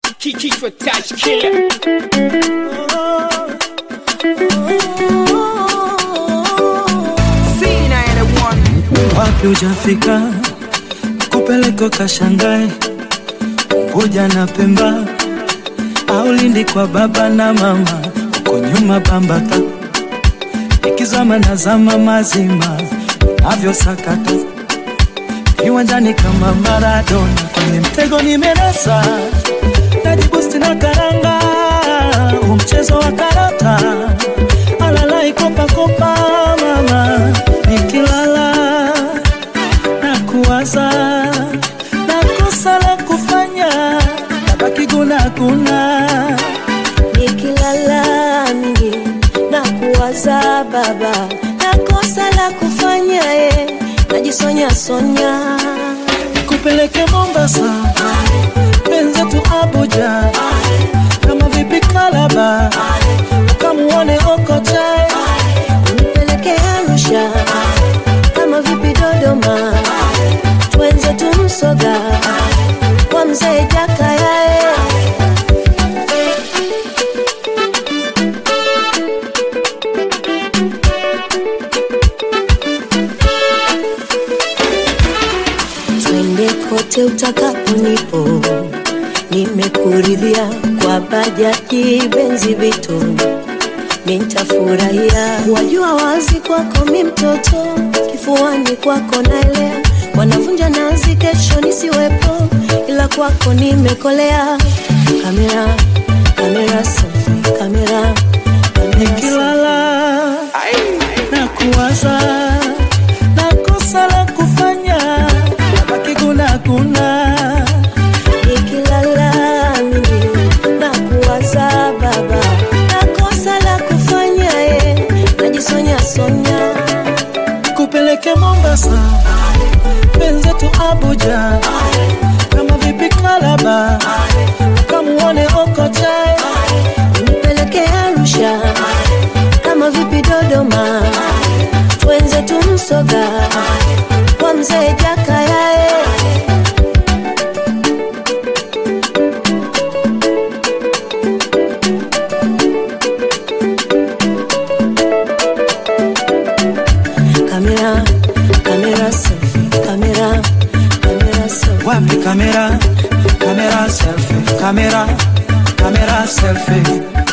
kichwa touch killer wapi ujafika kupeleka kashangae Unguja na Pemba au Lindi kwa baba na mama, uko nyuma Bambata, ikizama na zama mazima navyosakata viwanjani kama Maradona, kwenye mtego nimenasa, najibusti na karanga, huu mchezo wa karata, alalai kopakopa mama, nikilala na kuwaza na kosa la kufanya nabaki gunaguna nikilala mingi na kuwaza baba na kosa la kufanya ye najisonya sonya kupeleke Mombasa, wenzetu Abuja, kama vipi Kalaba, ukamuone Okocha, nipeleke Arusha kama vipi Dodoma twenze tumsoga kwa mzee Jakaya twende kote utakapo nipo nimekuridhia kwa bajaji benzi vito nitafurahia wajua wazi kwako mi mtoto kifuani kwako naelea wanavunja nazi kesho nisiwepo ila kwako nimekolea kamera kamera selfie kamera kamera selfie. nikilala na kuwaza na kosa la kufanya nabaki gunaguna nikilala mimi na kuwaza baba na kosa la kufanya ye najisonya sonya kupeleke Mombasa, wenzetu Abuja, kama vipi Kalaba, ukamuone Okocha, nipeleke Arusha kama vipi Dodoma twenze tumsoga kwa mzee Jakaya kamera kamera selfie kamera kamera selfie wapi kamera, kamera selfie, kamera, kamera selfie